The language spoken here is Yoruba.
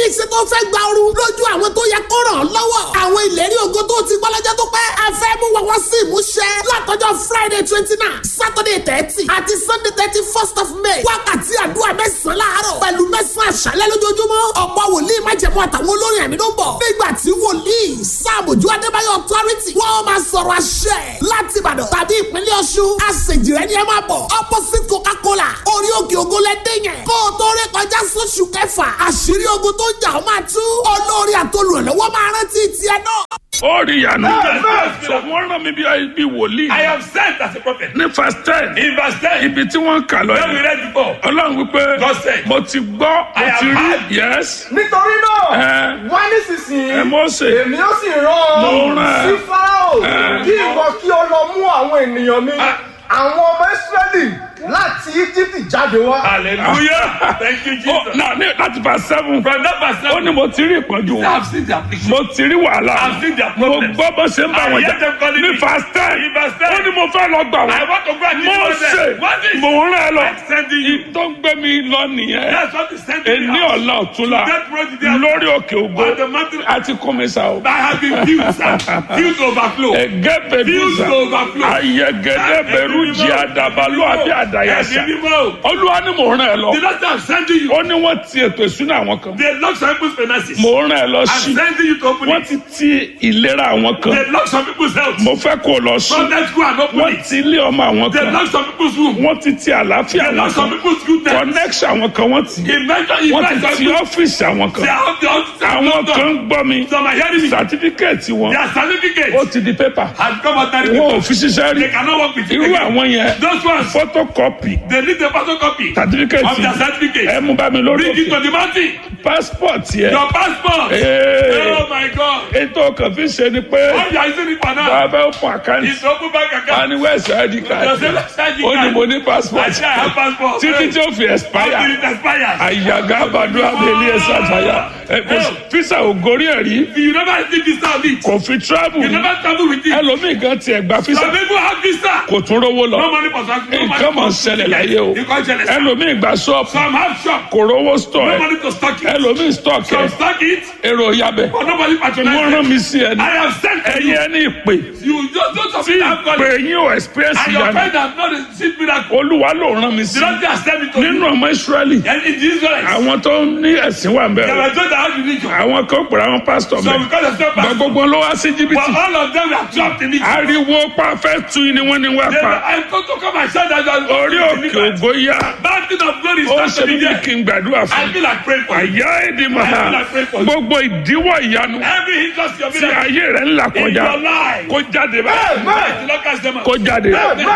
wòlíì ṣe tó fẹ́ gba ooru lójú àwọn tó yẹ kó ràn án lọ́wọ́. àwọn ìlérí ògo tó ti gbọ́ lọ́jọ́ tó pẹ́. a fẹ́ mú wọn wá sí ìmúṣẹ látọjọ́ friday twenty nine saturday thirty àti sunday thirty first of may. wákàtí àdúrà mẹ́sàn-án láàárọ̀ pẹ̀lú mẹ́sàn-án àṣálẹ́ lójoojúmọ́. ọ̀pọ̀ wòlíì májẹ̀mú àtàwọn olórin ẹ̀mí ló ń bọ̀. nígbà tí wòlíì sáàmùjú adébáyọ̀ authority wọ́n máa sọ̀rọ̀ àṣẹ láti ìbàdàn tàbí ìpínlẹ̀ ọ̀ṣun. àṣejìrẹ́ ni ẹ máa bọ̀ opposite coca-cola orí òkè ògo lẹ́dẹ̀ yẹn. kó o tó rí kọjá sóṣù kẹfà àṣírí ogun tó ń jà ó máa tú. olórí àtolùrànlọ́wọ́ máa rántí tiẹ̀ náà. ó rí ìyanu Amen. so wọ́n rán mi bí bí wòlíì I am sent as a prophet. ní verse ten In verse 10, ibi tí wọ́n ń kà lọ when we yẹn read before, ọlọ́run wípé God said, mo ti gbọ́ mo I ti have rí heard. yes nítorí náà Ẹ. wá nísinsìnyí ẹ Mósè èmi ó sì rán Mo ọ rán ẹ. sí fáráò Ẹ. kí ìwọ kí o lọ mú àwọn ènìyàn mi Ah. àwọn ọmọ ìsírẹ́lì láti íjíbítì jáde wá. Hallelujah. Thank you, ó Jesus. náà ní láti verse seven From that verse, ó ní mo ti rí ìpọ́njú I wọn have seen the affliction. mo ti rí wàhálà I've seen their mo problems. gbọ́ bó ṣe ń bá I wọn hear jà them calling ní me. verse ten In verse 10, ó ní mo fẹ́ lọ gbà I wọ́n want to go and mo deliver ṣe them. What is mo ń rán ẹ lọ I'm sending you? tó ń gbé mi lọ nìyẹn That's what is sending èní me out. ọ̀la ọ̀túnla That road there. lórí òkè ògo On the mountain. àti kọ́mẹ́sà o. I have been filled, sir. Filled to overflow. ẹgẹ bẹdùsà Filled to overflow. ayẹgẹdẹ bẹrù jì àdàbàlù àbí àdàyàsà Ẹ̀mí mímọ́. olúwa ni mò ń rán ẹ lọ The Lord said, I'm sending you. ó ní wọ́n ti ètò ìsúná àwọn kan They lock some people's finances. mò ń rán ẹ lọ I'm sí sending you to open wọ́n it. ti ti ìlera àwọn kan They lock some people's health. mo fẹ́ kó o lọ sí From that school and open wọ́n it. ti ilé ọmọ àwọn They kan lock some people's room. wọ́n ti ti àlàáfíà They àwọn lock some kan people's goodness. connection àwọn kan wọ́n ti He mentioned, he wọ́n ti mentioned ti ọ́fíìsì àwọn They kan are the officers. àwọn kan ń gbọ́ mi Some are hearing me. sàtífíkẹ́ẹ̀tì wọn Their certificate ó ti di pépà has come out that wọn ò fi ṣiṣẹ́ rí They cannot work with you. irú again. àwọn yẹn Those ones, photocopy they need the photocopy of certificate their certificate. ẹ mú bá mi lórí Bring it to òkè the mountain. passport yẹ Your passport. Hey. Oh my God. ètò kan fi ṣe ni pé All you are using it for now bàbá ó fún àkáǹtì is open bank account. ani west id card Your self- ID ó ní card. mo ní I passport say I have passport. títí tí ó fi Until expire it expires. àyàgá àbàdo abẹ́lé ẹ̀sà àtàyà fisa ò gorí ẹ̀ rí You never receive visa on it. kò fi travel You rí never travel with it. ẹlòmíì kan tiẹ̀ gba fisa Some people have visa. kò tún rówó No lọ money for something. No money nǹkan mọ̀ ń for ṣẹlẹ̀ láyé o You can't jealous. ẹlòmíì gba ṣọ́ọ̀pù Some have shop. kò rówó store No ẹ̀ money to stock it. ẹlòmíì stock Some ẹ̀ stock it. èrò yabẹ̀ But nobody wọ́n patronize rán it. mi sí ẹni I have sent to ẹ̀yin you. ẹni ìpè You just don't of tí it have ìpè calling. yín ò experience And your ìyanu friend has not received miracle. olúwa ló rán mi sí The Lord has sent it to nínú you. ọmọ israẹli And in this way, àwọn tó ní ẹ̀sìn wà ń they bẹ̀rẹ̀ were told that how religion. àwọn kan pèrè àwọn pásítọ̀ So bẹ́ẹ̀ because of step gba back, gbogbo ló wá sí but jìbìtì all of them were trapped in it. ariwo pa fẹ́ tu ni wọ́n ní wá They were, pa I go to come and shout that you are orí òkè ògo yá Mountain of glory ó is ṣe starting bí there. kí n gbàdúrà I fún feel like praying for you. àyà èdè màá gbogbo ìdíwọ́ ìyanu Every hindrance you're tí in ayé rẹ̀ ń là in kọjá your life. kó jáde báyìí The Lord cast them out. kó jáde.